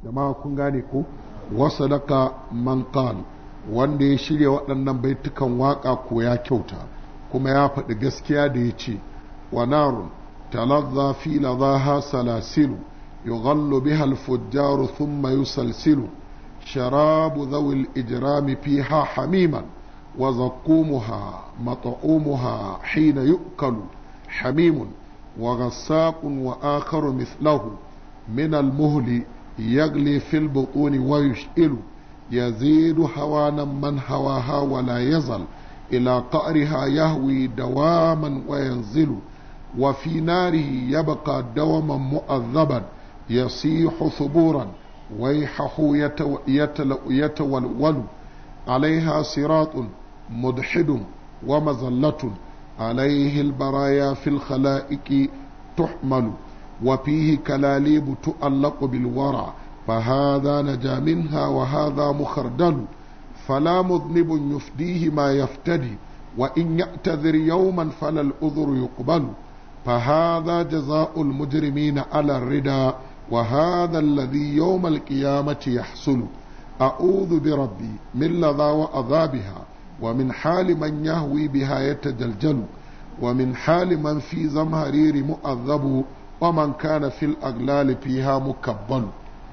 jama'a kun gane ko wasu daga man wanda ya shirya waɗannan baitukan waƙa ko ya kyauta kuma ya faɗi gaskiya da ya ce wa narun talazza fi ladaha salasilu yughallu biha al-fujjar thumma yusalsilu sharabu dhawi al-ijrami fiha hamiman wa zaqqumuha mat'umuha hina yu'kalu hamimun wa ghassaqun wa akharu mithlahu min al-muhli يغلي في البطون ويشئل يزيد هوانا من هواها ولا يزل إلى قعرها يهوي دواما وينزل وفي ناره يبقى دوما مؤذبا يصيح ثبورا ويحه يتو يتل يتولول عليها صراط مدحد ومزلة عليه البرايا في الخلائق تحمل وفيه كلاليب تؤلق بالورع فهذا نجا منها وهذا مخردل فلا مذنب يفديه ما يفتدي وإن يعتذر يوما فلا الأذر يقبل فهذا جزاء المجرمين على الردى وهذا الذي يوم القيامة يحصل أعوذ بربي من لظى وأذابها ومن حال من يهوي بها يتجلجل ومن حال من في زمهرير مؤذب ومن كان في الأغلال فيها مكبل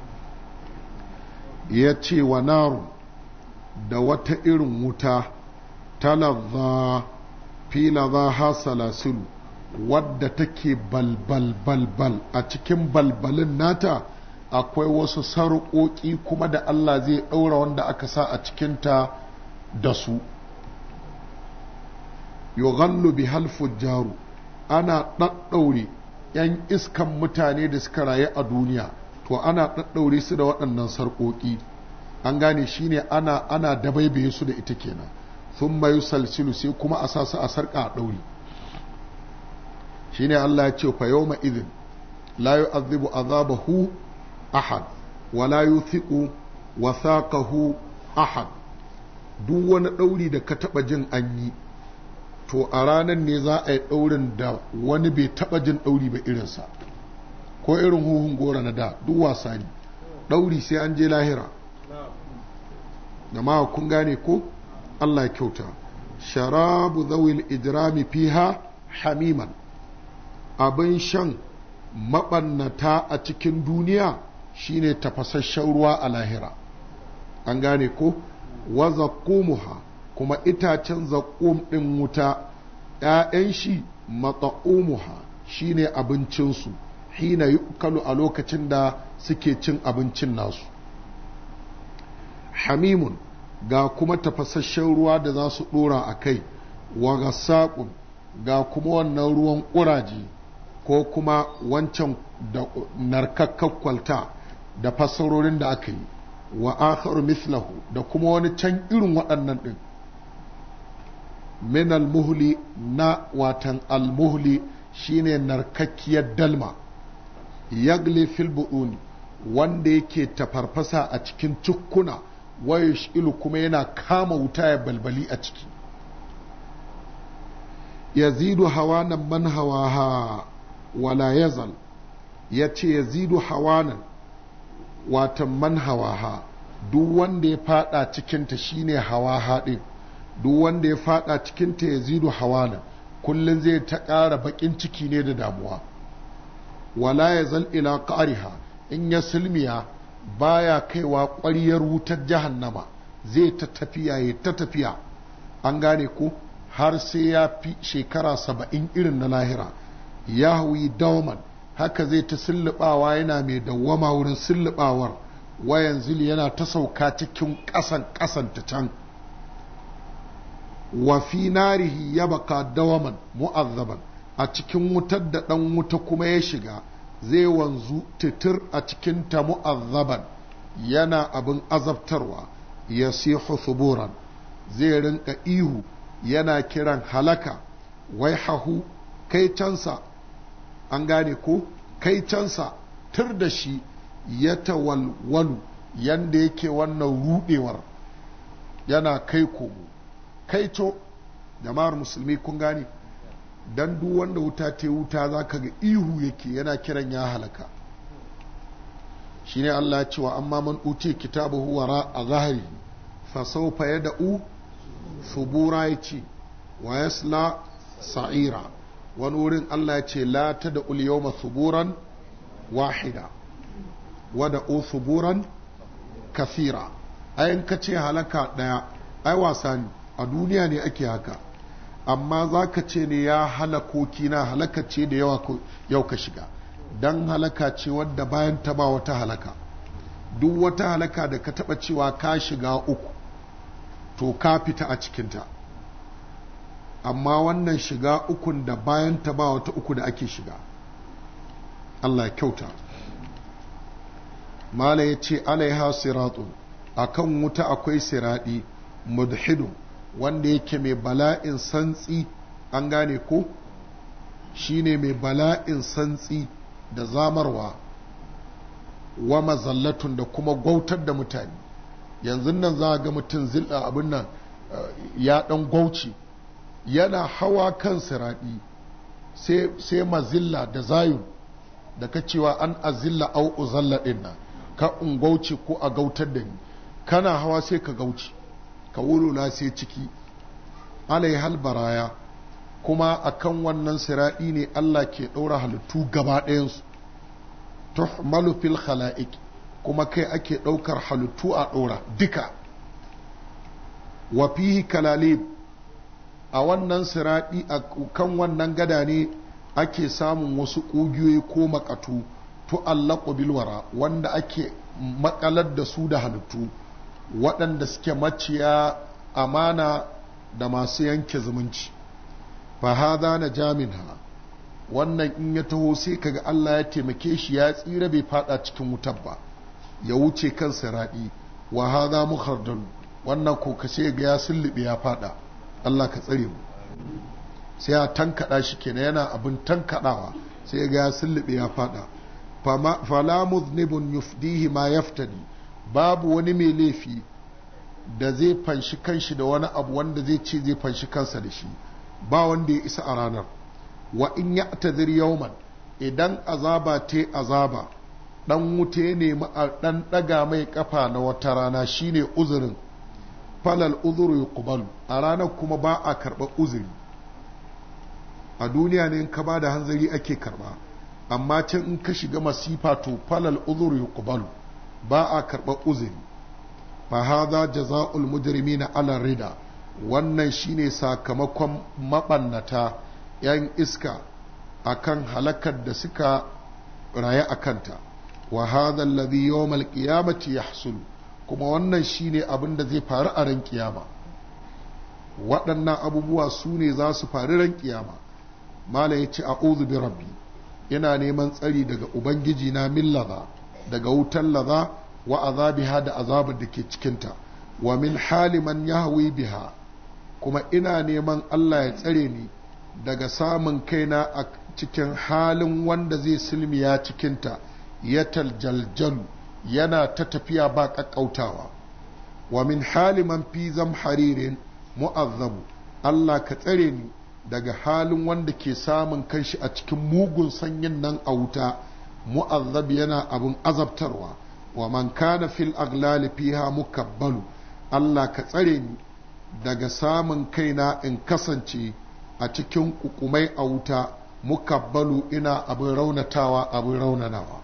يتي ونار da wata irin wuta talazza fi lazaha salasilu wadda take balbal balbal a cikin balbalin nata akwai wasu sarƙoƙi kuma da Allah zai ɗaura wanda aka sa a cikinta da su yughallu bi halfujjaru ana ɗaɗɗaure 'yan iskan mutane da suka rayu a duniya to ana ɗaɗɗaure su da waɗannan sarƙoƙi an gane shine ana ana dabaibaye su da ita kenan sun mayu salsilu sai kuma a sa su a sarƙa a ɗauri shine Allah ya ce fa yawma idhin la yu'adhibu azabahu ahad wa la yuthiqu wathaqahu ahad duk wani ɗauri da ka taɓa jin an yi to a ranar ne za a yi ɗaurin da wani bai taɓa jin ɗauri ba irinsa ko irin huhun gora na da duk wasa ne ɗauri sai an je lahira jama'a kun gane ko Allah ya kyauta sharabu zawil ijrami fiha hamiman abin shan maɓannata a cikin duniya shine tafasasshen ruwa a lahira an gane ko wa zaqqumuha kuma itacen zaqqum ɗin wuta ‘ya'yan shi mata'umuha shine abincinsu hina yukalu a lokacin da suke cin abincin nasu hamimun ga kuma tafasasshen ruwa da za su ɗora a kai wa gassaƙun ga kuma wannan ruwan ƙuraje ko kuma wancan da narkakkar kwalta da fassarorin da aka yi wa akharu mislahu da kuma wani can irin waɗannan ɗin min almuhli na watan almuhli shine narkakkiyar dalma yagli fil bu'uni wanda yake tafarfasa a cikin cukkuna wayo ilu kuma yana kama wuta ya balbali a ciki yazidu hawanan man hawaha wala yazal ya ce yazidu hawanan watan man hawaha duk wanda ya fada cikinta shine hawaha din duk wanda ya fada cikinta yazidu hawanan kullum zai ta ƙara baƙin ciki ne da damuwa wala yazal ila ƙariha in ya silmiya baya kaiwa ƙwariyar wutar jahannama zai ta tafiya ya ta tafiya an gane ko har sai ya fi shekara saba'in irin na lahira ya hawi dauman haka zai ta sullubawa yana mai dawwama wurin sullubawar wayan zili yana ta sauka cikin ƙasan ƙasan ta can wa fi narihi ya baka dawaman mu'azzaban a cikin wutar da ɗan wuta kuma ya shiga zai wanzu titir a cikin ta mu'azzaban yana abin azabtarwa ya sihu thuburan zai rinka ihu yana kiran halaka wai hahu kai cansa an gane ko kai cansa tur da shi ya tawalwalu yanda yake wannan rudewar yana kai komo kai to jama'ar musulmi kun gane dan duk wanda wuta ta wuta za ka ga ihu yake yana kiran ya halaka shine Allah ya ce wa amma man uti kitabahu wara a zahari fa sawfa yad'u subura yace wa yasla sa'ira wani wurin Allah ya ce la tada ul yawma suburan wahida wa da suburan kafira ayin ka ce halaka daya ai wasa ne a duniya ne ake haka amma za ka ce ne ya halakoki na halaka ce da yawa yau ka shiga don halaka ce wadda bayan ta ba wata halaka duk wata halaka da ka taba cewa ka shiga uku to ka fita a cikinta amma wannan shiga ukun da bayan ta ba wata uku da ake shiga Allah ya kyauta mala ya ce alaiha siratun akan wuta akwai siradi mudhidu wanda yake mai bala'in santsi an gane ko shine mai bala'in santsi da zamarwa wa mazallatun da kuma gwautar da mutane yanzu nan za a ga mutum zilla abin nan ya dan gwauci yana hawa kan siraɗi sai mazilla da zayu da ka cewa an azilla au uzalla ɗin nan ka ungauce ko a gautar da ni kana hawa sai ka gauci ka wulula sai ciki alai hal baraya kuma akan wannan siraɗi ne Allah ke ɗaura halittu gaba ɗayansu tuhmalu fil khala'iq kuma kai ake ɗaukar halittu a ɗora duka wa fihi kalalib a wannan siraɗi a kan wannan gada ne ake samun wasu ƙugiyoyi ko makatu tu'allaqu bilwara wanda ake makalar da su da halittu waɗanda suke maciya amana da masu yanke zumunci fa hadha na jaminha wannan in ya taho sai kaga Allah ya taimake shi ya tsira bai fada cikin wutar ba ya wuce kan siraɗi wa hadha mukhardal wannan ko kashe ga ya sullube ya fada Allah ka tsare mu sai ya tankada shi kenan yana abin tankadawa sai ga ya sullube ya fada fala muznibun yufdihi ma yaftadi babu wani mai laifi da zai fanshi kanshi da wani abu wanda zai ce zai fanshi kansa da shi ba wanda ya isa a ranar wa in ya tazir yauman idan azaba te azaba dan wuta ya nemi a dan daga mai kafa na wata rana shine uzurin falal uzuru yuqbalu a ranar kuma ba a karɓa uzuri a duniya ne in ka ba da hanzari ake karɓa amma can in ka shiga masifa to falal uzuru yuqbalu ba a karɓa uzuri fa hadha jazaa'ul mujrimina ala rida wannan shine sakamakon mabannata yan iska akan halakar da suka raye a kanta wa hadha alladhi yawm al-qiyamati yahsul kuma wannan shine abin da zai faru a ran kiyama waɗannan abubuwa su ne za su faru ran kiyama mala ya ce a'udhu bi rabbi ina neman tsari daga ubangiji na min laza daga wutan laza wa azabiha da azabar da ke cikinta wa min hali man yahwi biha kuma ina neman Allah ya tsare ni daga samun kaina a cikin halin wanda zai silmiya cikinta ya taljaljalu yana ta tafiya ba ƙaƙƙautawa wa min hali man fi zam haririn mu'azzabu Allah ka tsare ni daga halin wanda ke samun kanshi a cikin mugun sanyin nan a wuta mu'azzab yana abin azabtarwa wa man kana fil aglali fiha mukabbalu Allah ka tsare ni daga samun kaina in kasance a cikin kukumai a wuta mukabbalu ina abin raunatawa abin raunanawa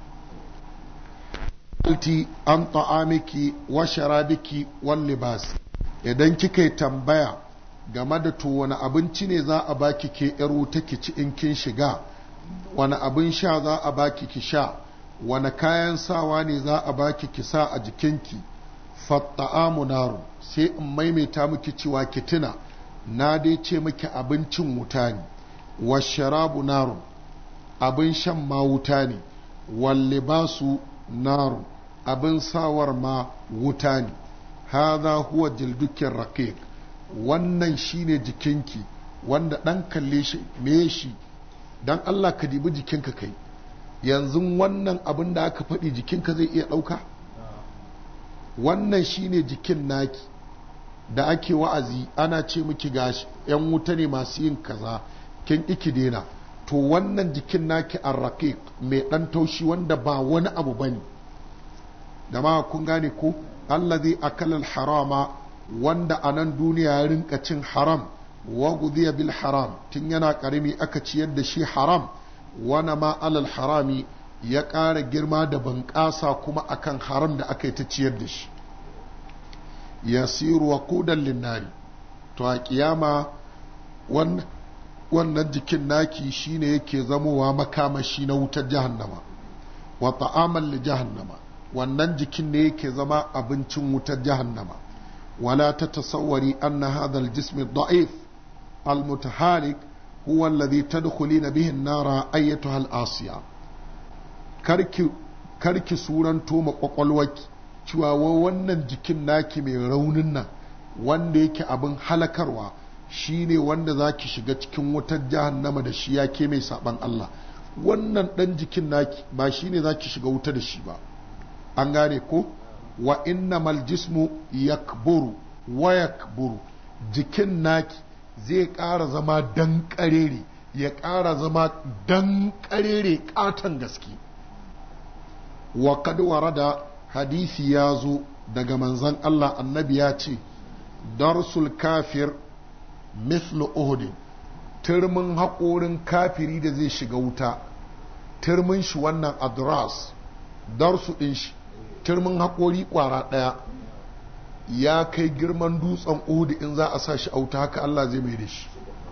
alti an ta'amiki wa sharabiki wal libas idan kika yi tambaya game da to wani abinci ne za a baki ke yar wuta ki ci in kin shiga wani abin sha za a baki ki sha wani kayan sawa ne za a baki ki sa a jikinki fatta'amu naru sai in maimaita miki cewa ki tuna na dai ce miki abincin wuta ne washarabu naru abin shan ma wuta ne wallibasu naru abin sawar ma wuta ne haza huwa jildukin raqiq wannan shine jikinki wanda dan kalle shi me shi dan Allah ka dibi jikinka kai yanzu wannan abin da aka faɗi jikinka zai iya ɗauka wannan shine jikin naki da ake wa'azi ana ce miki gashi yan wuta ne masu yin kaza kin iki dena to wannan jikin naki arraqiq mai dan taushi wanda ba wani abu bane da ma kun gane ko allazi akala harama wanda a nan duniya ya rinka cin haram wa gudiya bil haram tun yana karami aka ciyar da shi haram wana ma alal harami ya ƙara girma da bunƙasa kuma akan haram da aka yi ta ciyar da shi yasiru wa kudan linnari to a kiyama wannan jikin naki shine yake zamowa makamashi na wutar jahannama wa ta'amal li jahannama wannan jikin ne yake zama abincin wutar jahannama wala ta tasawwari anna hadha al-jism ad-da'if al-mutahalik huwa alladhi tadkhulina bihi an-nara ayyatuha al-asiya karki karki suranto ma kwakwalwaki cewa wannan jikin naki mai raunin nan wanda yake abin halakarwa shine wanda za ki shiga cikin wutar jahannama da shi ya ke mai saban Allah wannan ɗan jikin naki ba shine za ki shiga wuta da shi ba an gane ko wa innamal jismu yakburu wa yakburu jikin naki zai ƙara zama dan ƙarere ya ƙara zama dan ƙarere ƙaton gaske wa kad warada hadisi ya zo daga manzon Allah annabi ya ce darsul kafir mithlu uhudin turmin haƙorin kafiri da zai shiga wuta turmin shi wannan adras darsu ɗin shi turmin haƙori ƙwara ɗaya ya kai girman dutsen uhud in za a sa shi a wuta haka Allah zai mai da shi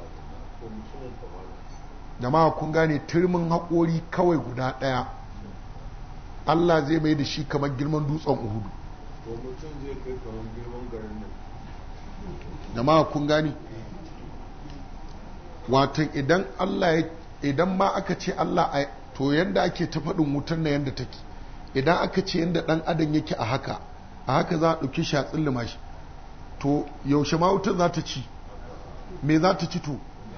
jama'a kun gane turmin haƙori kawai guda ɗaya Allah zai mai da shi kamar girman dutsen uhudu jama'a kun gani watan idan Allah ya idan ma aka ce Allah a to yanda ake ta faɗin wutar na yanda take idan aka ce yanda ɗan adam yake a haka a haka za a ɗauki shi a tsillima shi to yaushe ma wutar za ta ci me za ta ci to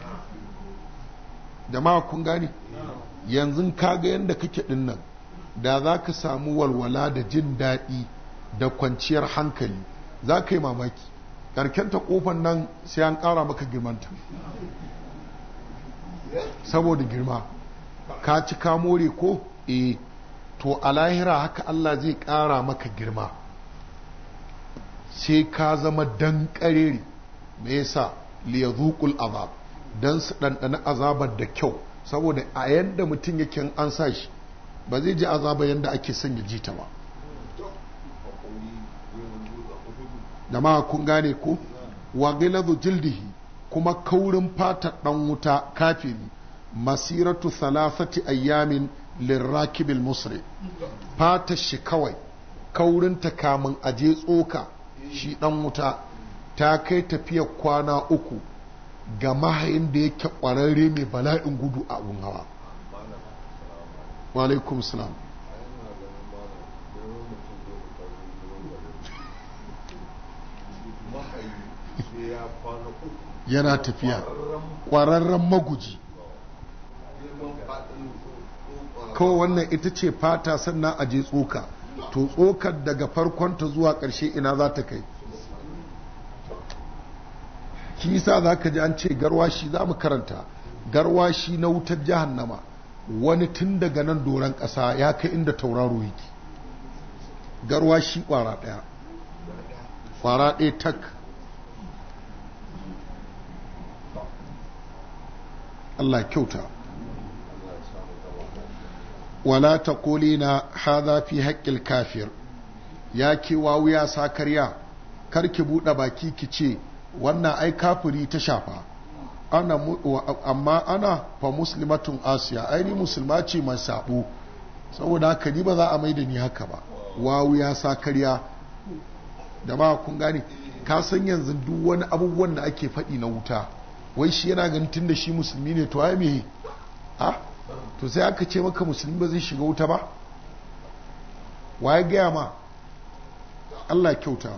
jama'a kun gani yanzu kaga yanda kake ɗin nan da za ka samu walwala da jin daɗi da kwanciyar hankali za ka yi mamaki ƙarkenta ƙofan nan sai an ƙara maka girmanta saboda girma ka ci ka more ko e to a lahira haka Allah zai ƙara maka girma sai ka zama dan ƙarere me yasa liyazuqul azab dan su ɗanɗana azabar da kyau saboda a yanda mutum yake an sa shi ba zai ji azaba yanda ake son ya ji ta ba da ma kun gane ko wa giladu jildihi kuma kaurin fata dan wuta kafiri masiratu thalathati ayyamin lirrakibil musri fata shi kawai kaurin ta kamun aje tsoka shi dan wuta ta kai tafiya kwana uku ga mahayin da yake kwararre mai bala'in gudu a abun hawa wa alaikum salam yana tafiya ƙwararren maguji kawai wannan ita ce fata sannan a je tsoka to tsokar daga farkonta zuwa ƙarshe ina za ta kai kisa za ka ji an ce garwashi za mu karanta garwashi na wutar jahannama wani tun daga nan doron ƙasa ya kai inda tauraro yake garwashi ƙwara ɗaya ƙwara ɗaya tak Allah kyauta wala ta na haza fi haƙƙil kafir ya ke wuya sa karya karki buɗe baki ki ce wannan ai kafiri ta shafa ana amma ana fa muslimatun asiya ai ni musulma ce mai sabo saboda haka ni ba za a maida ni haka ba wawu ya sa karya da ba kun gane ka san yanzu duk wani abubuwan da ake faɗi na wuta wai shi yana ganin tun da shi musulmi ne to ai me ha to sai aka ce maka musulmi ba zai shiga wuta ba waye gaya ma Allah kyauta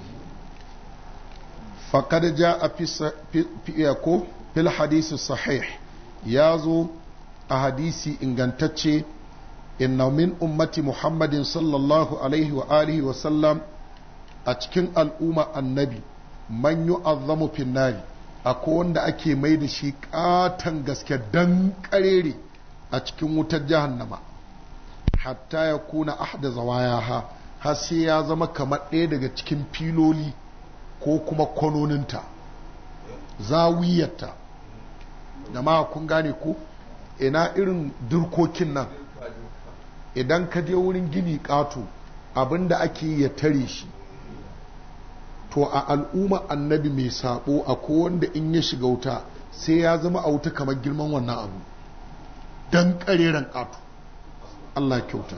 faqad jaa fi ko fil hadisi sahih ya zo a hadisi ingantacce inna min ummati muhammadin sallallahu alaihi wa alihi wa sallam a cikin al'umma annabi man yu'azzamu fin nari akwai wanda ake mai da shi katon gaske dan karere a cikin wutar jahannama hatta ya kuna ahda zawayaha har sai ya zama kamar ɗaya daga cikin filoli ko kuma kwanoninta zawiyarta da ma kun gane ko ina irin durkokin nan idan ka je wurin gini ƙato abinda ake ya tare shi to a al'umma annabi mai sabo a wanda in ya shiga wuta sai ya zama a wuta kamar girman wannan abu don ƙareren ƙato Allah kyauta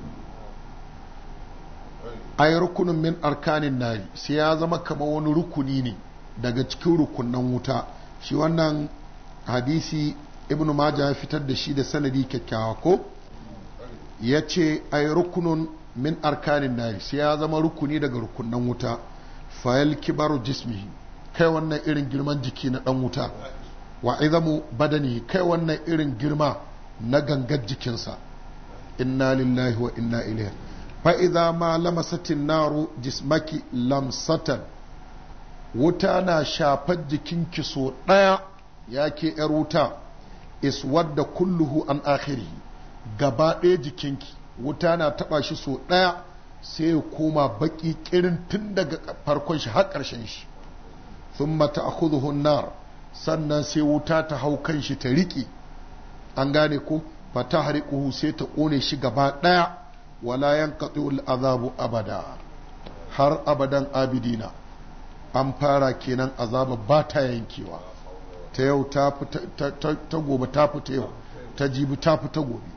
ay rukunin min arkanin nari sai ya zama kamar wani rukuni ne daga cikin rukunan wuta shi wannan hadisi ibnu majah ya fitar da shi da sanadi kyakkyawa ko ya ce ay rukunun min arkanin nari sai ya zama rukuni daga rukunan wuta fayal kibaru jismihi kai wannan irin girman jiki na dan wuta wa izamu badani kai wannan irin girma na gangar jikinsa inna lillahi wa inna ilaihi fa'iza ma lamasatin naru jismaki lamsatan wuta na shafar jikinki so ɗaya ya ke ‘yar wuta iswadda kulluhu an akhiri gaba ɗaya jikinki wuta na taɓa shi so ɗaya sai ya koma baƙi ƙirin tun daga farkon shi har ƙarshen shi sun mata a nar sannan sai wuta ta hau kan shi ta riƙe an gane ko fata hariƙuhu sai ta ƙone shi gaba ɗaya wala yanqati azabu abada har abadan abidina an fara kenan azaba ba ta yankewa ta yau ta ta gobe ta fita yau ta jibi ta fita gobe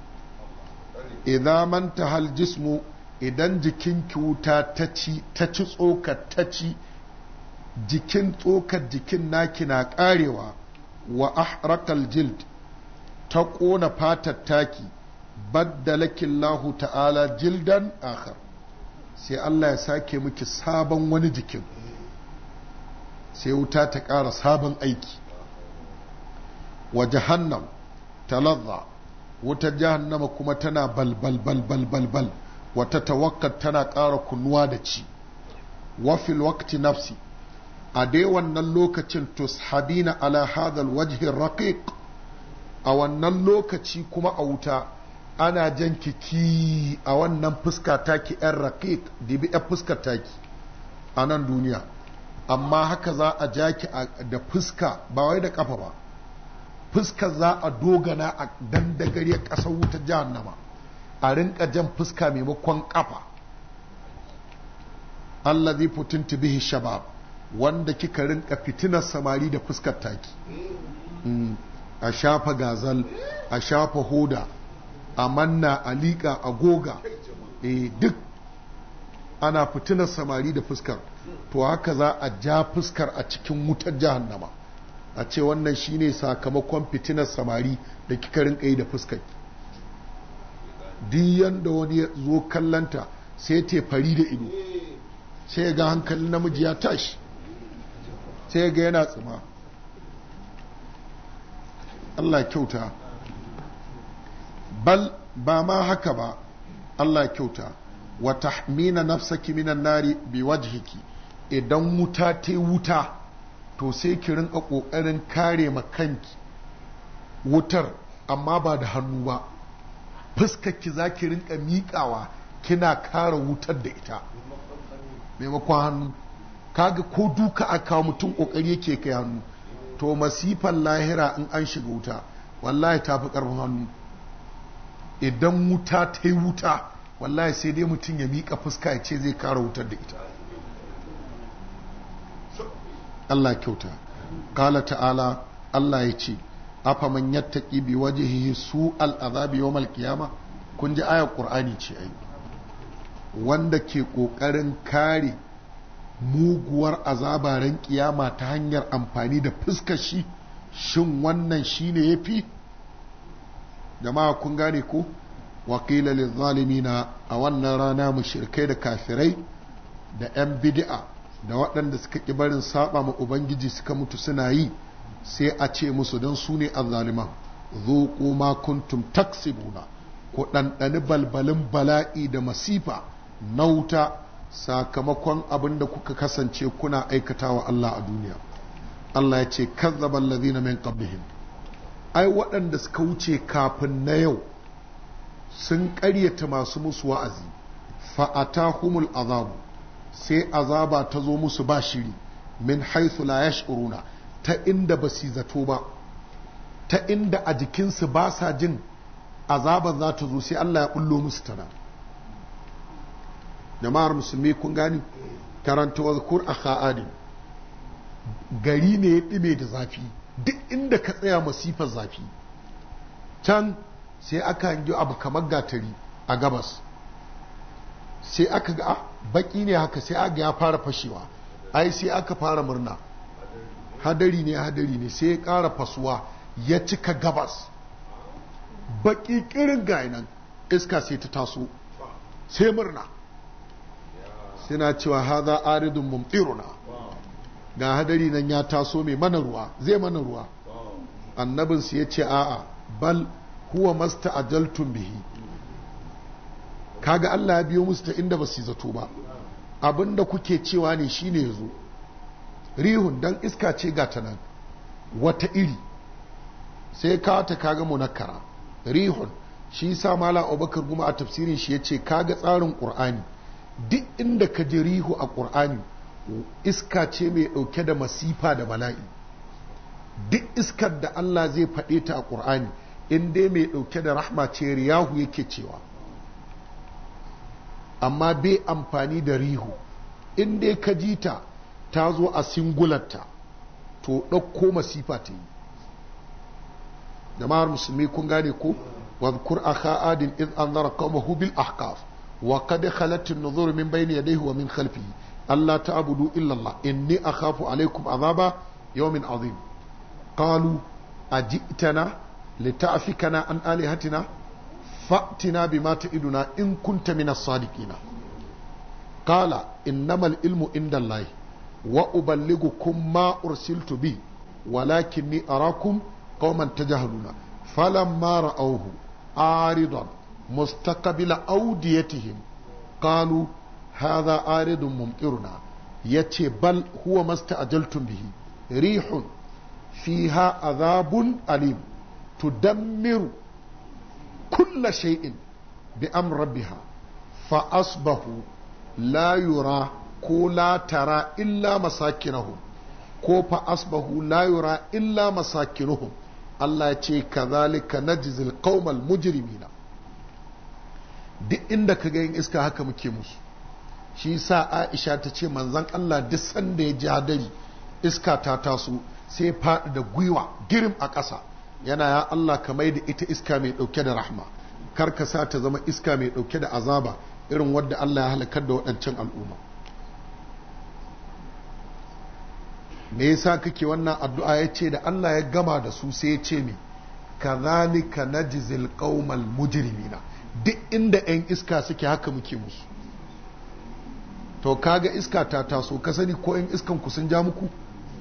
idan man hal jismu idan jikin wuta ta ci ta ci tsokar ta ci jikin tsokar jikin naki na karewa wa ahrakal jild ta ƙona fatar taki baddalaki Allah ta'ala jildan akhar sai Allah ya sake miki sabon wani jikin sai wuta ta ƙara sabon aiki wa jahannam talazza wutar jahannama kuma tana balbal balbal balbal wata tawakkal tana ƙara kunnuwa da ci wafil waqti nafsi a dai wannan lokacin tushabina ala hadal wajhin raqiq a wannan lokaci kuma a wuta ana jan kiki a wannan fuska taki yan raqiq dibi yan fuskar taki a nan duniya amma haka za a ja ki da fuska ba wai da kafa ba fuska za a dogana a dandagare ƙasar wutar jahannama a rinka jan fuska maimakon kafa Allah zai fitinta bihi shabab wanda kika rinka fitinar samari da fuskar taki a shafa gazal a shafa hoda a manna a liƙa a goga e duk ana fitinar samari da fuskar to haka za a ja fuskar a cikin wutar jahannama a ce wannan shine sakamakon fitinar samari da kika rinka yi da fuskar duk yanda wani ya zo kallanta sai te fari da ido sai ga hankalin namiji ya tashi sai ga yana tsima Allah kyauta bal ba ma haka ba Allah kyauta wa tahmina nafsaki minan nari bi wajhiki idan wuta ta wuta to sai ki rinka kokarin kare ma kanki wutar amma ba da hannu ba fuskarki za ki rinka miƙawa kina kare wutar da ita maimakon hannu kaga ko duka a kawo mutum kokari yake kai hannu to masifan lahira in an shiga wuta wallahi ta fi karfin hannu idan wuta ta yi wuta wallahi sai dai mutum ya miƙa fuska ya ce zai kara wutar da ita Allah kyauta kala ta'ala Allah ya ce afa man yattaqi bi wajhihi su al'azabi yawmal qiyama kun ji ayar qur'ani ce ai wanda ke kokarin kare muguwar azabaren kiyama ta hanyar amfani da fuskar shi shin wannan shine yafi jama'a kun gane ko wakila na a wannan rana mushrikai da kafirai da 'yan bid'a da waɗanda suka ƙi barin saba ma ubangiji suka mutu suna yi sai a ce musu don su ne azzaliman zuƙu ma kuntum taksibuna ku ɗanɗani balbalin bala'i da masifa na wuta sakamakon abin da kuka kasance kuna aikatawa Allah a duniya Allah ya ce kazzaba allazina min qablihim ai waɗanda suka wuce kafin na yau sun ƙaryata masu musu wa'azi fa'atahumul azabu sai azaba ta zo musu ba shiri min haithu la yash'uruna ta inda ba su zato ba ta inda a jikinsu ba sa jin azaban za ta zo sai Allah ya bullo musu tana jama'ar musulmi kun gani karanta wazkur akha adin gari ne ya ɗime da zafi duk inda ka tsaya masifar zafi can sai aka hangi abu kamar gatari a gabas sai aka ga baki ne haka sai aka ya fara fashewa ai sai aka fara murna hadari ne hadari ne sai ya ƙara fasuwa ya cika gabas baki kirin nan iska sai ta taso sai murna suna cewa haza aridun mumtiruna ga hadari nan ya taso mai mana ruwa zai mana ruwa annabinsu ya ce a'a bal huwa masta ajaltun bihi kaga Allah ya biyo musu ta inda ba su zato ba abinda kuke cewa ne shine yazo rihun dan iska ce ga ta nan wata iri sai ka ta kaga munakkara rihun shi sa mala abubakar guma a tafsirin shi ya ce kaga tsarin qur'ani duk inda ka ji rihu a qur'ani iska ce mai ɗauke da masifa da bala'i duk iskar da Allah zai faɗe ta a ƙur'ani in dai mai ɗauke da rahma ce riyahu yake cewa amma bai amfani da rihu in dai ka ji ta ta zo a singularta to ɗauko masifa ta yi jama'ar musulmi kun gane ko wadhkur akha adin id anzara qaumahu bil ahqaf wa qad khalat an-nuzur min bayni yadayhi wa min khalfihi alla ta'budu illa Allah inni akhafu alaykum azaba yawmin azim qalu ajitana lita'fikana an alihatina fa'tina bima ta'iduna in kunta min as-sadiqina qala innamal ilmu inda Allah wa uballighukum ma ursiltu bi walakinni arakum qauman tajhaluna falamma ra'awhu aridan mustaqbila awdiyatihim qalu hadha aridun mumtiruna yace bal huwa masta'jaltum bihi rihun fiha azabun alim tudammiru kulla shay'in bi amr rabbiha fa asbahu la yura ko la tara illa masakinahum ko fa asbahu la yura illa masakinuhum Allah ya ce kazalika najzil qaumal mujrimina duk inda ka ga yin iska haka muke musu shi sa Aisha ta ce manzon Allah duk sanda ya ji hadari iska ta taso sai faɗi da gwiwa girim a ƙasa yana ya Allah ka mai da ita iska mai ɗauke da rahma kar ka sa ta zama iska mai ɗauke da azaba irin wadda Allah ya halakar da waɗancan al'umma me yasa kake wannan addu'a ya ce da Allah ya gama da su sai ya ce me kazalika najzil qaumal mujrimina duk inda 'yan iska suke haka muke musu to kaga iska ta taso ka sani ko 'yan iskan ku sun ja muku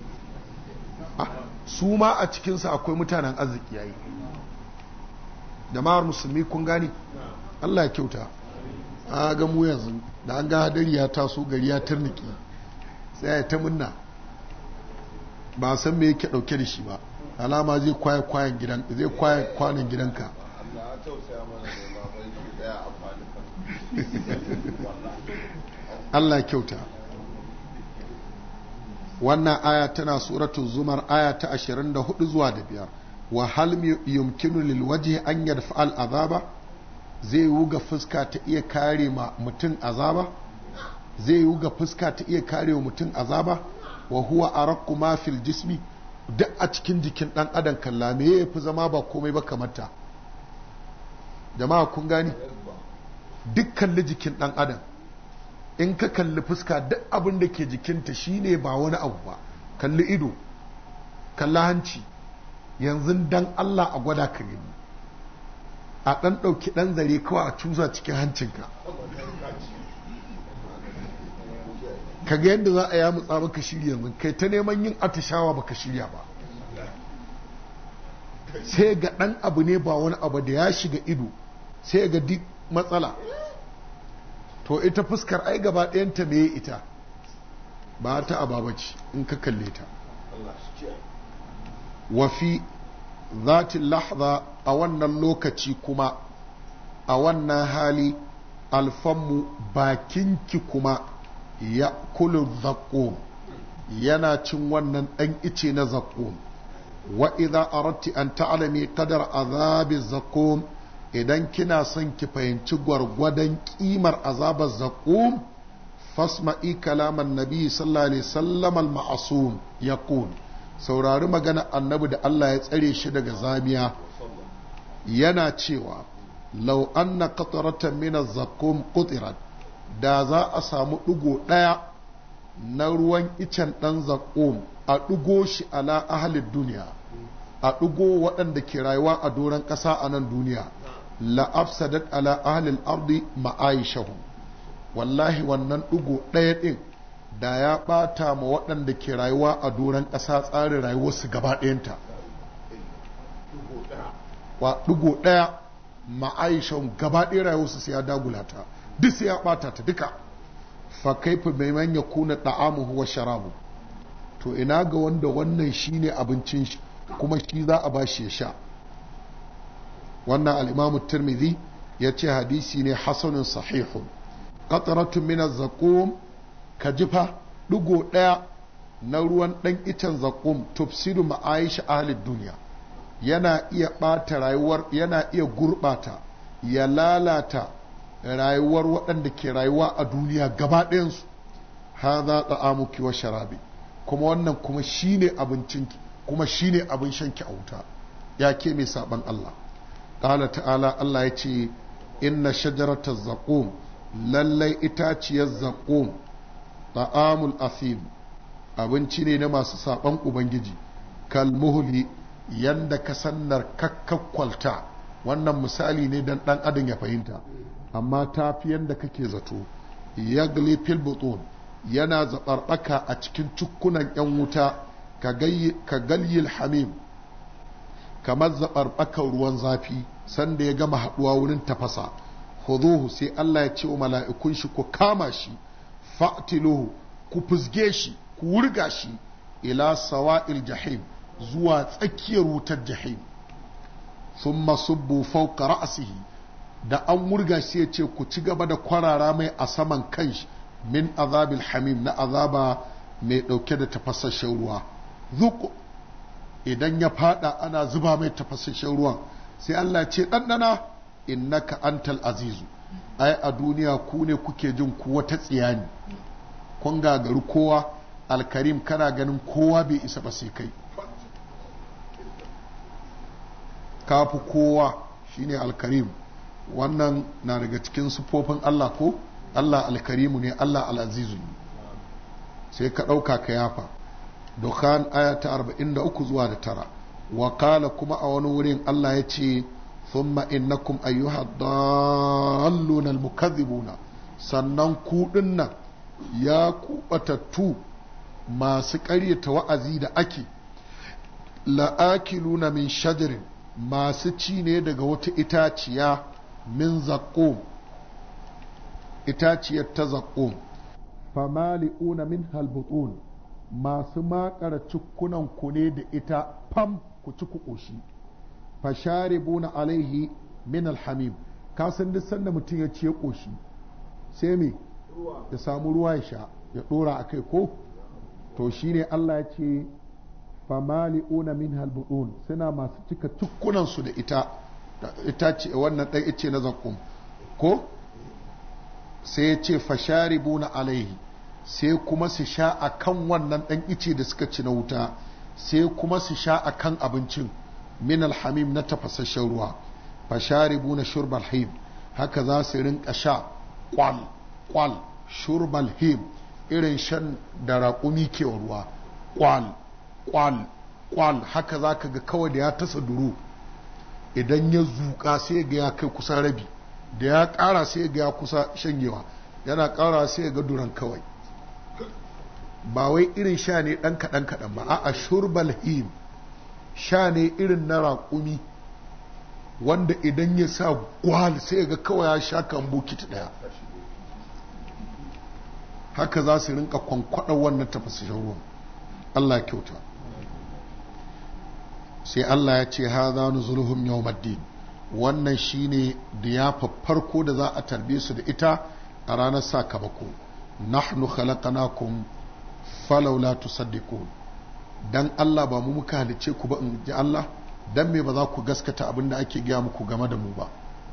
su ma a cikinsa akwai mutanen arziki yayi jama'ar musulmi kun gani Allah ya kyauta a ga mu yanzu da an ga hadari ya taso gari ya turniki sai ya ta munna ba san me yake dauke da shi ba alama zai kwaye kwayan gidan zai kwaye kwanan gidanka Allah kyauta wannan aya tana suratu zumar aya ta 24 zuwa da biyar wa hal yumkinu lil wajhi an yadfa al azaba zai yi ga fuska ta iya kare ma mutum azaba zai yi ga fuska ta iya kare wa mutum azaba wa huwa araqqu ma fil jismi duk a cikin jikin dan adam kalla me yafi zama ba komai ba kamar ta jama'a kun gani duk kalli jikin dan adam in ka kalli fuska duk abin da ke jikinta shine ba wani abu ba kalli ido kalli hanci yanzu dan Allah a gwada ka gani a ɗan ɗauki ɗan zare kawai a cuza cikin hancinka ka ga yadda za a ya mutsa baka shirya yanzu kai ta neman yin atishawa baka shirya ba sai ga ɗan abu ne ba wani abu da ya shiga ido sai ga duk matsala to ita fuskar ai gaba ɗayanta me ita ba ta ababaci in ka kalle ta wafi zatin lahza a wannan lokaci kuma a wannan hali alfanmu bakinki kuma ya kulu zaƙo yana cin wannan ɗan ice na zaƙo wa idza aradti an ta'lami qadar azabi zaƙo idan kina son ki fahimci gwargwadon kimar azabar zaƙo fasma'i kalaman nabi sallallahu alaihi wasallam al-ma'sum yaqul saurari magana annabi da Allah ya tsare shi daga zamiya yana cewa lau anna qataratan min az-zakum qutirat da za a samu ɗigo ɗaya na ruwan icen ɗan zakum a ɗigo shi ala ahalin duniya a ɗigo waɗanda ke rayuwa a doron ƙasa a nan duniya la afsadat ala ahalil ardi ma'aishahu wallahi wannan ɗigo ɗaya ɗin da ya ɓata ma waɗanda ke rayuwa a doron ƙasa tsarin rayuwarsu gaba ɗayanta wa ɗigo ɗaya ma'aishan gaba ɗaya rayuwarsu sai ya dagula ta duk sai ya ɓata ta duka fa kaifa mai manya kuna ɗa'amuhu wa sharabu to ina ga wanda wannan shine abincin shi kuma shi za a bashi ya sha wannan al'imamu tirmidhi ya ce hadisi ne hasanin sahihun qatratun min az-zaqum ka jifa ɗigo ɗaya na ruwan ɗan icen zaƙum tufsidu ma'aisha ahalin duniya yana iya ɓata rayuwar yana iya gurɓata ya lalata rayuwar waɗanda ke rayuwa a duniya gaba ɗayansu ha za ta'amuki wa sharabi kuma wannan kuma shine abincinki kuma shine abin shanki a wuta ya ke mai saɓan Allah ƙala ta'ala Allah ya ce inna shajarata zaƙum lallai itaciyar zaƙum ta'amul asim abinci ne na masu saɓan ubangiji kalmuhuli yanda ka sannar kakkakwalta wannan misali ne dan ɗan adam ya fahimta amma ta fi yanda kake zato ya fil butun yana zaɓarɓaka a cikin cukkunan 'yan wuta ka galyil hamim kamar zaɓarɓakar ruwan zafi sanda ya gama haɗuwa wurin tafasa huzuhu sai Allah ya ce wa mala'ikun shi ku kama shi fa'tiluhu ku fusge shi ku wurga shi ila sawa'il jahim zuwa tsakiyar wutar jahim sun subbu fauka ra'asihi da an wurga shi ya ce ku ci gaba da kwarara mai a saman kanshi min azabil hamim na azaba mai ɗauke da tafasasshen ruwa zuku idan ya fada ana zuba mai tafasasshen ruwan sai Allah ce ɗanɗana innaka antal azizu ai a duniya ku ne kuke jin ku wata tsiyani kun gagaru kowa alkarim kana ganin kowa bai isa ba sai kai kafi kowa shine alkarim wannan na daga cikin sufofin Allah ko Allah alkarimu ne Allah al'azizu ne sai ka ɗauka ka yafa dukkan aya ta 43 zuwa da tara wakala kuma a wani wurin Allah ya ce thumma innakum ayyuha dalluna almukazzibuna sannan ku dinnan ya kubatattu masu ƙaryata wa'azi da ake la'akiluna min shajarin masu ci ne daga wata itaciya min zaƙo itaciyar ta zaƙo famali'una min halbutun masu makara cikunan ku ne da ita fam ku ci ku ƙoshi fasharibuna alaihi min alhamim ka san duk sanda mutum ya ci ya ƙoshi sai me ya samu ruwa ya sha ya ɗora a kai ko to shine Allah ya ce famali'una min halbudun suna masu cika tukkunansu da ita ita ce wannan ɗan ice na zakkum ko sai ya ce fasharibuna alaihi sai kuma su sha a kan wannan ɗan ice da suka ci na wuta sai kuma su sha a kan abincin min alhamim na tafasasshen ruwa fasharibuna shurbal him haka za su rinka sha kwal kwal shurbal him irin shan da raƙumi ke ruwa kwal kwal kwal haka za ka ga kawai da ya tasa duru idan ya zuƙa sai ga ya kai kusa rabi da ya ƙara sai ga ya kusa shanyewa yana ƙara sai ga duran kawai ba wai irin sha ne ɗan kaɗan kaɗan ba a'a shurbal him sha ne irin na raƙumi wanda idan ya sa gwal sai ga kawai ya sha kan bukiti ɗaya haka za su rinka kwankwaɗa wannan tafasashen ruwan Allah kyauta sai Allah ya ce haza nuzuluhum yawmaddin wannan shine diyafa farko da za a tarbe su da ita a ranar sakamako nahnu khalaqnakum falawla tusaddiqun dan Allah ba mu muka halice ku ba in ji Allah dan me ba za ku gaskata abin da ake gaya muku game da mu ba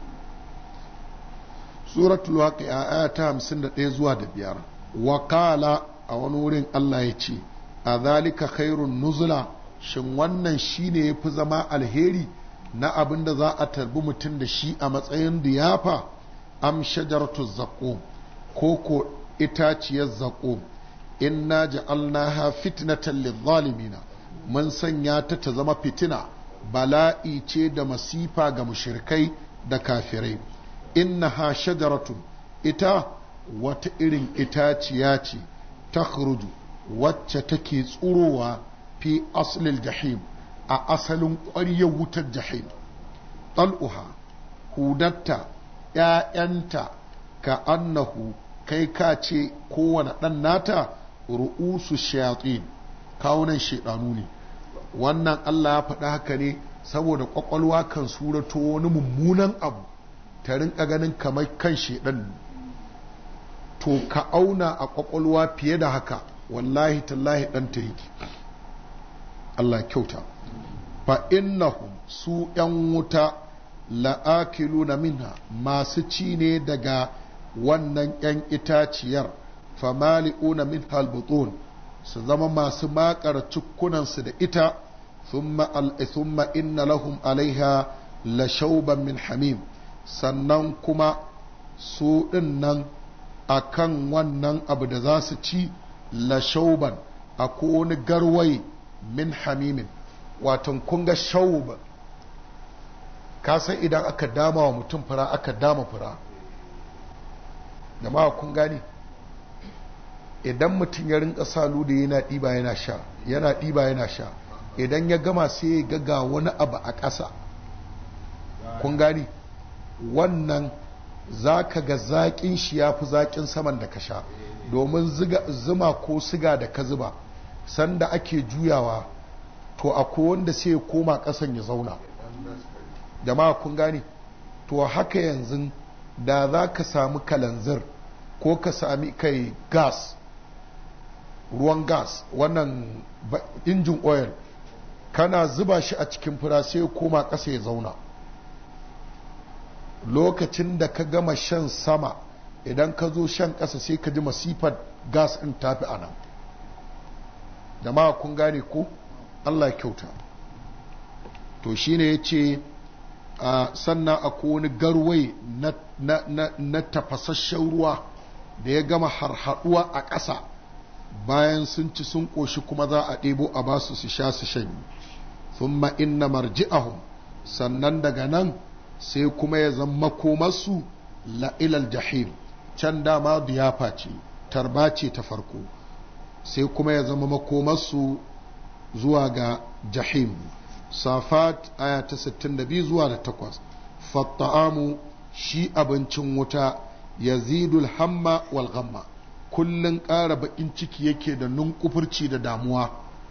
suratul waqi'a aya ta 51 zuwa da biyar wa qala a wani wurin Allah ya ce a zalika khairun nuzula shin wannan shine yafi zama alheri na abin da za a tarbi mutum da shi a matsayin diyafa am shajaratu zaqum ko ko itaciyar zaqum inna ja'alnaha fitnatan lidh-dhalimina mun sanya ta ta zama fitina bala'i ce da masifa ga mushrikai da kafirai innaha shajaratun ita wata irin itaciya ce ta wacce take tsurowa fi aslil jahim a asalin ƙwaryar wutar jahim ɗal'uha hudatta ‘ya'yanta ka annahu kai ka ce kowane ɗan nata ru'usu shayatin kawunan shaidanu ne wannan Allah ya faɗa haka ne saboda ƙwaƙwalwa kan surato wani mummunan abu ta rinka ganin kamar kan shaidan to ka auna a ƙwaƙwalwa fiye da haka wallahi tallahi ɗan ta yake Allah kyauta fa innahum su ‘yan wuta la'akilu na minha masu ci ne daga wannan ‘yan itaciyar famali'una min halbutun su zama masu makar cikunansu da ita thumma inna lahum alaiha la shauban min hamim sannan kuma su ɗin nan a kan wannan abu da za su ci la shauban a wani garwai min hamimin watan kunga shauban kasan idan aka dama wa mutum fura aka dama fura jama'a kun gani idan mutum ya rinka salu da yana ɗiba yana sha yana ɗiba yana sha idan ya gama sai ya gaga wani abu a ƙasa kun gani wannan za ka ga zaƙin shi ya fi zaƙin saman da ka sha domin zuma ko siga da ka zuba sanda ake juyawa to akwai wanda sai ya koma ƙasan ya zauna jama'a kun gane to haka yanzu da za ka sami kalanzir ko ka sami kai gas ruwan gas wannan injin oil kana zuba shi a cikin fura sai ya koma ƙasa ya zauna lokacin da ka gama shan sama idan ka zo shan ƙasa sai ka ji masifar gas ɗin tafi a nan jama'a kun gane ko allah kyauta to shine ya ce sannan akwai wani garwai na tafasasshen ruwa da ya gama harhaɗuwa a ƙasa bayan sun ci sun ƙoshi kuma za a ɗebo a basu su sha su shanyi thumma inna marji'ahum sannan daga nan sai kuma ya zama makomarsu la'ilal jahim can dama diyafa ce tarba ce ta farko sai kuma ya zama makomarsu zuwa ga jahim safat aya ta 62 zuwa da 8 fatta'amu shi abincin wuta yazidul hamma wal ghamma kullun ƙara baƙin ciki yake da nunkufurci da damuwa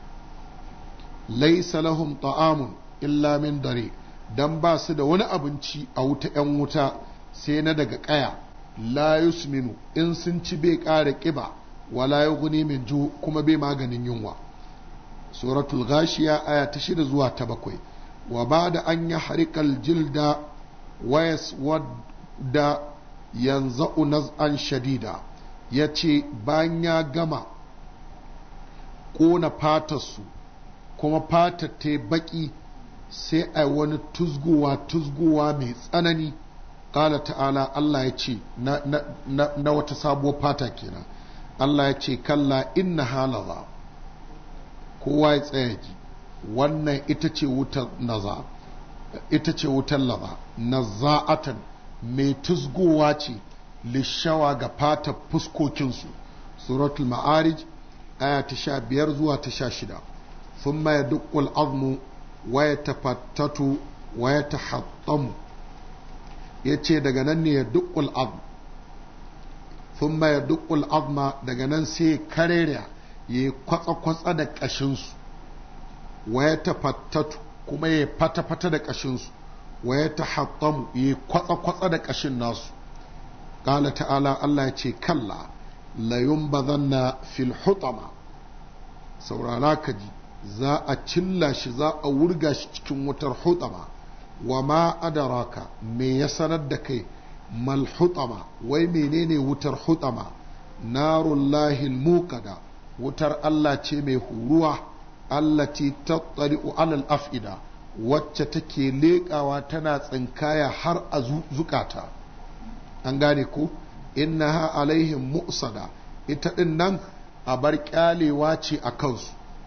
laisa lahum ta'amun illa min dare dan ba su da wani abinci a wuta 'yan wuta sai na daga ƙaya la yusminu in sun ci bai ƙara ƙiba wala yughni min ju kuma bai maganin yunwa suratul ghashiya aya ta shida zuwa ta bakwai wa ba da an yi harikal jilda wayas wadda yanzu naz'an shadida ya ce bayan ya gama ƙona fatarsu kuma fatar ta baƙi sai a wani tuzgowa tuzgowa mai tsanani ƙala ta'ala Allah ya ce na wata sabuwar fata kenan Allah ya ce kalla inna halaza kowa ya tsaya ji wannan ita ce wutar naza ita ce wutar laza naza'atan mai tuzgowa ce lishawa ga fata fuskokinsu suratul ma'arij aya ta sha biyar zuwa ta sha shida ثم يدق العظم ويتفتت ويتحطم yace daga nan ne ya dukkul azm thumma ya dukkul azma daga nan sai karera ya kwatsa-kwatsa da ƙashinsu wa ya tafattatu kuma ya fata-fata da ƙashinsu wa ya tahattamu yi kwatsa-kwatsa da ƙashin nasu ƙala ta'ala Allah ya ce kalla layun bazanna fil hutama saurara ka ji za a cilla shi za a wurga shi cikin wutar hutama wa ma adaraka me ya sanar da kai mal hutama wai menene wutar hutama narullahi muqada wutar Allah ce mai huruwa allati tattali'u alal af'ida wacce take leƙawa tana tsinkaya har a zukata an gane ko innaha alaihim mu'sada ita din nan a bar kyalewa ce a kansu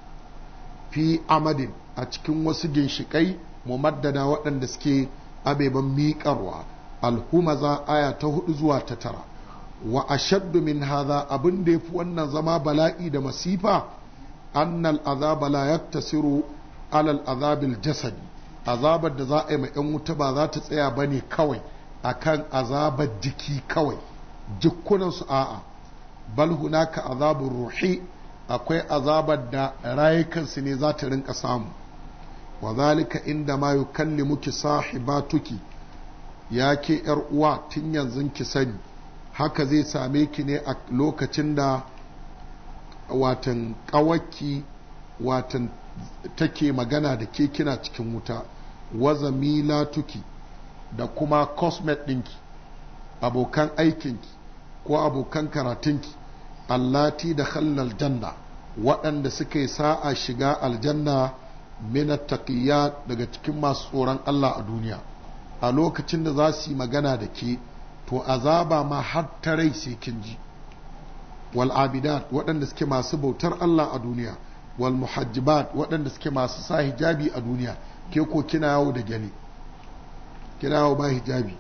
fi amadin a cikin wasu ginshikai mumaddada waɗanda suke abeban miƙarwa alhumaza aya ta hudu zuwa ta tara wa ashaddu min hadha abin da yafi wannan zama bala'i da masifa annal azaba la yaktasiru alal azabil jasadi azabar da za a yi ma yan wuta ba za ta tsaya bane kawai akan azabar jiki kawai jikunan su a'a bal hunaka azabur ruhi akwai azabar da rayukansu ne za ta rinka samu wa zalika inda ma yukallimuki sahibatuki ya ke yar uwa tun yanzu ki sani haka zai same ki ne a lokacin da watan ƙawaki watan take magana da ke kina cikin wuta waza tuki da kuma cosmet ɗinki abokan aikinki ko abokan karatunki allati da khallal janna waɗanda suka yi sa'a shiga aljanna minat taqiyat daga cikin masu tsoron Allah a duniya a lokacin da za su yi magana da ke to azaba ma har ta rai sai kin ji wal abidat waɗanda suke masu bautar Allah a duniya wal muhajjibat waɗanda suke masu sa hijabi a duniya ke ko kina yawo da gyale kina yawo ba hijabi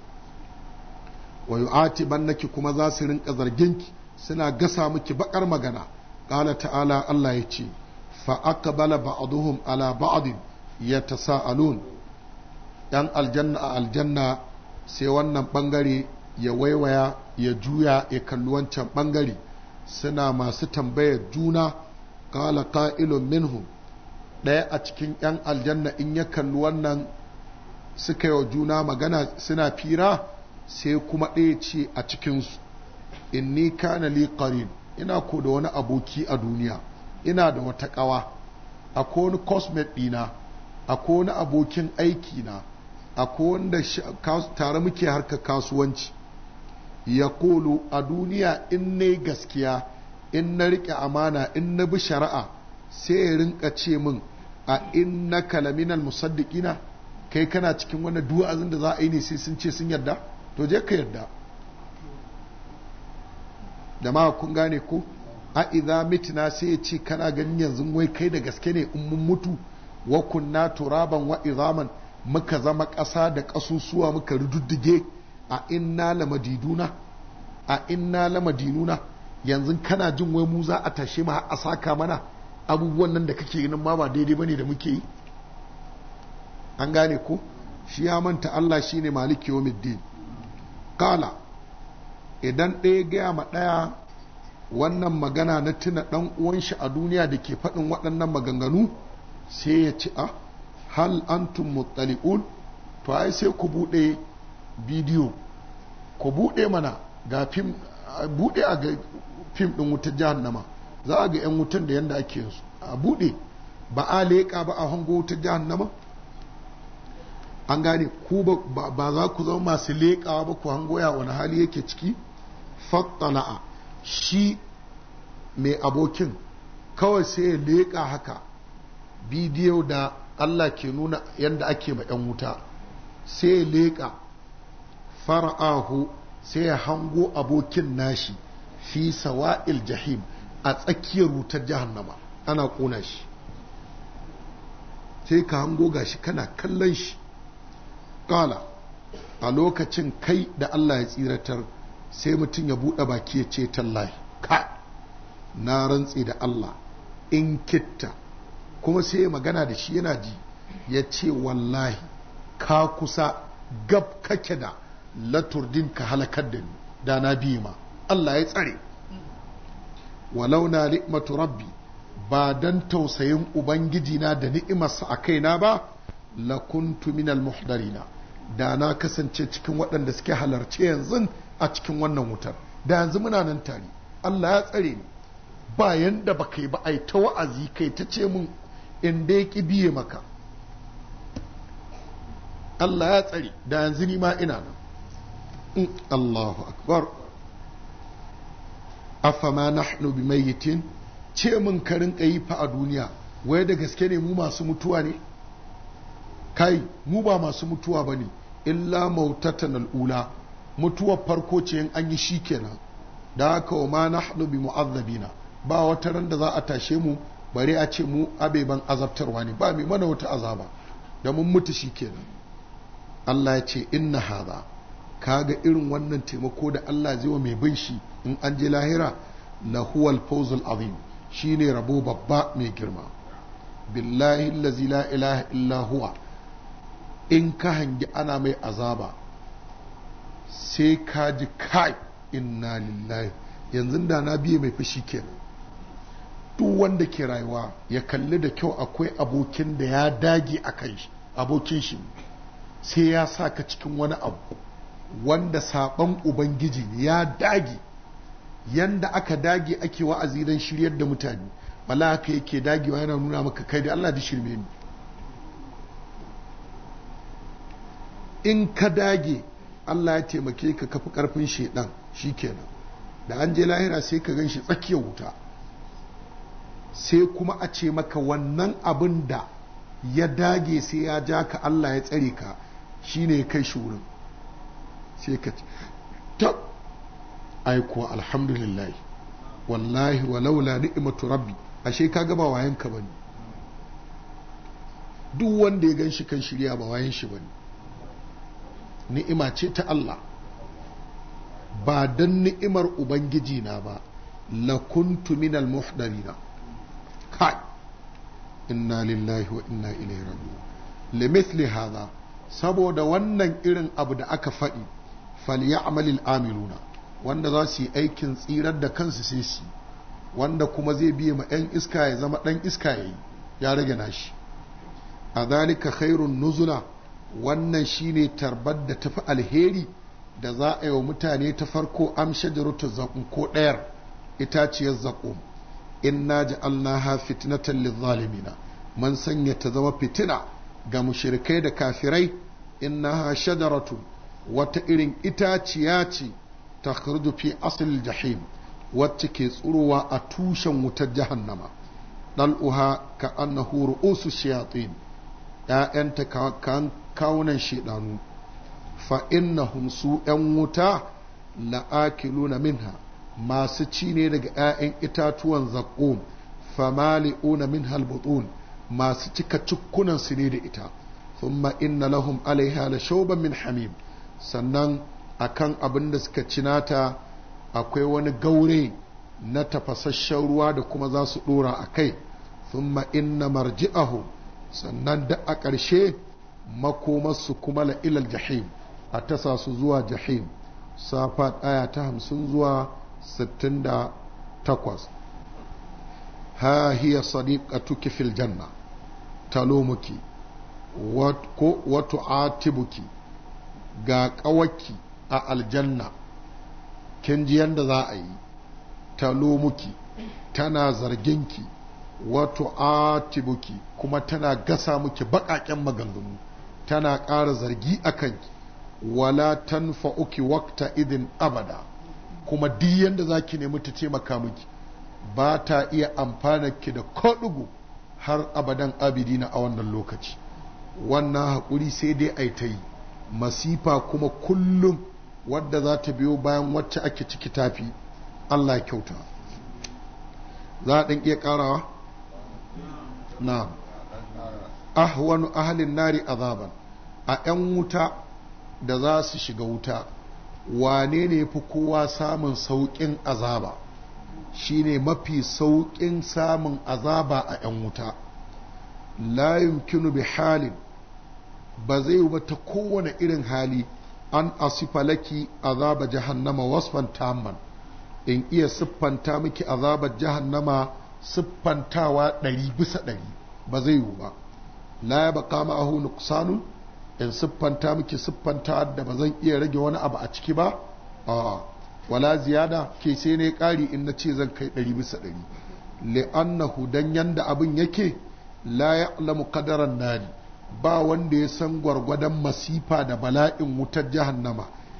wa yu'atibannaki kuma za su rinka zarginki suna gasa miki bakar magana qala ta'ala Allah ya ce fa aqbala ba'dhum ala ba'd yatasaalun yan aljanna a aljanna sai wannan bangare ya waiwaya ya juya ya kalli wancan bangare suna masu tambayar juna kala ka'ilun minhum ɗaya a cikin 'yan aljanna in ya kalli wannan suka yi wa juna magana suna fira sai kuma ɗaya ce a cikinsu inni kana li qarin ina ko da wani aboki a duniya ina da wata ƙawa akwai wani cosmet ɗina akwai wani abokin aiki na akwai wanda tare muke harka kasuwanci ya kolo a duniya in na gaskiya in na riƙe amana in na bi shari'a sai ya rinka ce min a in na kalaminal musaddiqina kai kana cikin wani duwazin da za a yi ne sai sun ce sun yarda to je ka yarda da ma kun gane ko a idza mitna sai ya ce kana ganin yanzu wai kai da gaske ne in mun mutu wa kunna turaban wa izaman muka zama ƙasa da ƙasusuwa muka rududdige a inna lamadiduna a inna lamadinuna yanzu kana jin wai mu za a tashe mu a saka mana abubuwan nan da kake ganin ma ba daidai bane da muke yi an gane ko shi ya manta Allah shine maliki yawmiddin kala idan ɗaya gaya ma ɗaya wannan magana na tuna ɗan uwan shi a duniya da ke faɗin waɗannan maganganu sai ya ci a hal antum muttali'un to ai sai ku buɗe bidiyo ku buɗe mana ga fim buɗe a ga fim ɗin wutar jahannama za a ga 'yan wutan da yanda ake yansu a buɗe ba a leƙa ba a hango wutar jahannama an gane ku ba za ku zama masu leƙawa ba ku hango ya wani hali yake ciki fattala'a shi mai abokin kawai sai ya leƙa haka bidiyo da Allah ke nuna yadda ake ma 'yan wuta sai ya leƙa fara'ahu sai ya hango abokin nashi fi sawa'il jahim a tsakiyar wutar jahannama ana ƙona shi sai ka hango gashi kana kallon shi ƙala a lokacin kai da Allah ya tsiratar sai mutum ya buɗe baki ya ce tallahi ka na rantse da Allah in kitta kuma sai ya magana da shi yana ji ya ce wallahi ka kusa gab kake da laturdin ka halakar da ni da na biyu ma Allah ya tsare walau na ni'matu rabbi ba dan tausayin ubangiji na da ni'imarsa a kaina ba lakuntu minal muhdarina da na kasance cikin waɗanda suke halarce yanzu a cikin wannan wutar da yanzu muna nan tare Allah ya tsare ni ba yanda ba kai ba ai ta wa'azi kai ta ce mun in dai ki biye maka Allah ya tsare da yanzu ni ma ina nan Allahu akbar afama nahnu bimayyitin ce mun ka rinka yi fa a duniya wai da gaske ne mu masu mutuwa ne kai mu ba masu mutuwa ba ne illa mautatan al'ula mutuwar farko ce in an yi shi kenan da haka wa ma nahnu bi mu'azzabina ba wata ran da za a tashe mu bare a ce mu abeban azabtarwa ne ba mai mana wata azaba da mun mutu shi kenan Allah ya ce inna hadha kaga irin wannan taimako da Allah zai wa mai bin shi in an je lahira la huwal fawzul azim shine rabo babba mai girma billahi allazi la ilaha illa huwa in ka hangi ana mai azaba sai ka ji kai inna lillahi yanzu da na biye mai fushi kenan duk wanda ke rayuwa ya kalli da kyau akwai abokin da ya dage a kan shi abokin shi sai ya sa ka cikin wani abu wanda saban ubangiji ne ya dage yanda aka dage ake wa'azi don shiryar da mutane wala haka yake dagewa yana nuna maka kai da Allah da shirme ni in ka dage Allah ya taimake ka kafi karfin shedan shikenan da an je lahira sai ka gan shi tsakiyar wuta sai kuma a ce maka wannan abin da ya dage sai ya ja ka Allah ya tsare ka shine kai shi wurin sai ka ce tab ai kuwa alhamdulillah wallahi walaula ni'matu rabbi ashe ka ga ba wayan ka bane duk wanda ya gan shi kan shirya ba wayan shi bane ni'ima ce ta Allah ba dan ni'imar ubangiji na ba lakuntu minal muhdarina kai inna lillahi wa inna ilaihi raji'un limithli hadha saboda wannan irin abu da aka faɗi falyamalil amiluna wanda za su yi aikin tsirar da kansu sai su wanda kuma zai biye ma 'yan iska ya zama ɗan iska ya yi ya rage nashi a zalika khairun nuzula wannan shine tarbar da tafi alheri da za a yi wa mutane ta farko amsha jarutu zaƙun ko ɗayar itaciyar zaƙum inna ja'alnaha fitnatan lizzalimina man sanya ta zama fitina ga mushrikai da kafirai innaha shajaratu wata irin itaciya ce ta fi asl jahim wacce ke tsurowa a tushen wutar jahannama dal'uha ka annahu ru'usu shayatin ‘ya'yanta kan kawunan shaidanu fa innahum su ‘yan wuta la'akiluna minha masu ci ne daga ‘ya'yan itatuwan zaƙo famali'una min halbutun masu cika cikkunan su ne da ita thumma inna lahum alaiha la shauban min hamim sannan akan abin da suka cinata akwai wani gaure na tafasasshen ruwa da kuma za su dora a kai thumma inna marji'ahu sannan da a ƙarshe makomarsu kuma la ilal jahim a tasa su zuwa jahim safa ɗaya ta hamsin zuwa sittin da takwas ha hiya sadiqatuki fil janna talumuki ko wato atibuki ga ƙawaki a aljanna kin ji yadda za a yi talumuki tana zarginki wato atibuki kuma tana gasa muki baƙaƙen maganganu tana ƙara zargi a kanki wala tanfa'uki wakta idin abada kuma duk yadda za ki nemi ta taimaka miki ba ta iya amfana ki da koɗugu har abadan abidina a wannan lokaci wannan haƙuri sai dai a ta yi masifa kuma kullum wadda za ta biyo bayan wacce ake ciki tafi Allah kyauta za a ɗan iya ƙarawa? na ahwanu ahalin nari azaban a 'yan wuta da za su shiga wuta wane ne fi kowa samun sauƙin azaba shine mafi sauƙin samun azaba a 'yan wuta la yumkinu bi halin ba zai yi ta kowane irin hali an asifa laki azaba jahannama wasfan tamman in iya siffanta miki azabar jahannama siffantawa ɗari bisa ɗari ba zai yiwu ba la ya baka ma'ahu nuqsanun in siffanta miki siffanta da ba zan iya rage wani abu a ciki ba a wala ziyada ke sai ne ƙari in na ce zan kai ɗari bisa ɗari li'annahu dan yanda abin yake la ya'lamu qadaran nari ba wanda ya san gwargwadon masifa da bala'in wutar jahannama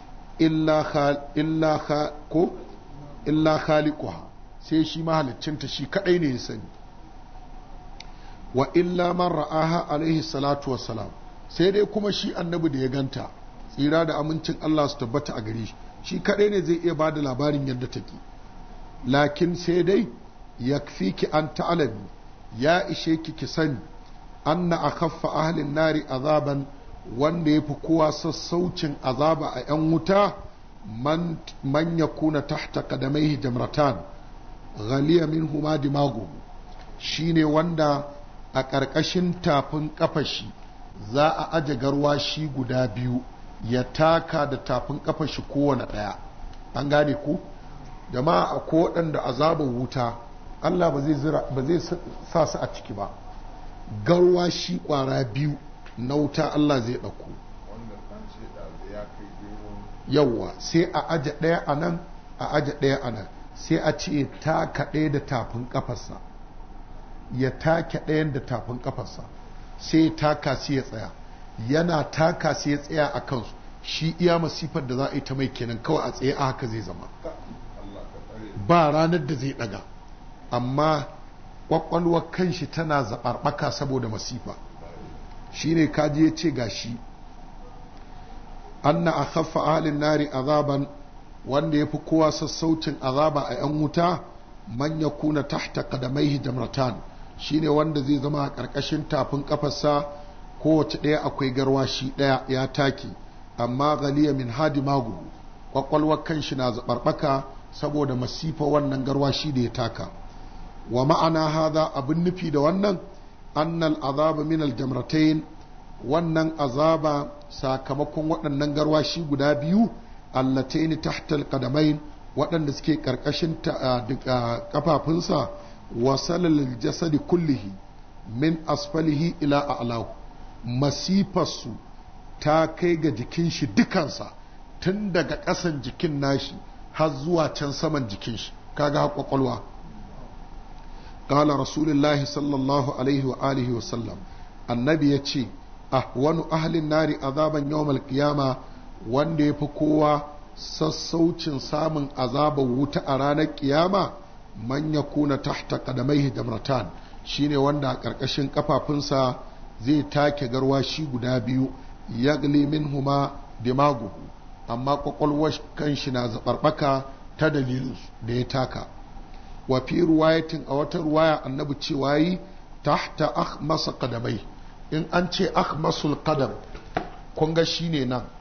illa ko illa khaliquha sai shi mahaliccinta shi kadai ne ya sani wa illa man ra'aha alaihi salatu wassalam sai dai kuma shi annabi da ya ganta tsira da amincin Allah su tabbata a gare shi shi kadai ne zai iya ba da labarin yadda take lakin sai dai yakfiki an ta'alami ya ishe ki ki sani anna akhaffa ahlin nari azaban wanda ya fi kowa sassaucin azaba a 'yan wuta man ya kuna tahta kadamaihi jamratan ghaliya min huma dimagu shine wanda a ƙarƙashin tafin ƙafashi za a aje garwashi guda biyu ya taka da tafin ƙafashi kowane ɗaya an gane ku jama'a a ko waɗanda azabar wuta Allah ba zai sa su a ciki ba garwashi ƙwara biyu na wuta Allah zai ɗauko yawwa sai a aje ɗaya a nan a aje ɗaya a nan sai a ce taka ɗaya da tafin ƙafarsa ya take ɗayan da tafin ƙafarsa sai ya taka sai ya tsaya yana taka sai ya tsaya a kansu shi iya masifar da za a yi ta mai kenan kawai a tsaye a haka zai zama ba ranar da zai ɗaga amma ƙwaƙwalwar kanshi tana zaɓarɓaka saboda masifa shine kaji ya ce gashi anna akhaffa ahlin nari azaban wanda yafi kowa sassaucin azaba a yan wuta man yakuna tahta qadamaihi jamratan shine wanda zai zama a ƙarƙashin tafin kafarsa kowace ɗaya akwai garwashi ɗaya ya take amma galiya min hadi magu kwakwalwar kanshi na zaɓarɓaka saboda masifa wannan garwashi da ya taka wa ma'ana haza abin nufi da wannan annal azaba min aljamratain wannan azaba sakamakon waɗannan garwashi guda biyu allataini tahtal qadamain waɗanda suke ƙarƙashin kafafunsa wa salal jasadi kullihi min asfalihi ila a'lahu masifarsu ta kai ga jikin shi dukansa tun daga ƙasan jikin nashi har zuwa can saman jikin shi kaga kwakwalwa قال رسول الله صلى الله عليه وآله وسلم النبي يتشي أهون أهل النار عذابا يوم القيامة wanda ya fi kowa sassaucin samun azabar wuta a ranar kiyama man ya kuna tahta kadamaihi damratan shine wanda a ƙarƙashin ƙafafunsa zai take garwashi guda biyu yagli min huma dimaguhu amma ƙwaƙwalwar kanshi na zaɓarɓaka ta dalilin da ya taka wa fi ruwayatin a wata ruwaya annabi cewa yi tahta akhmasa qadamai in an ce akhmasul qadam kun ga shine nan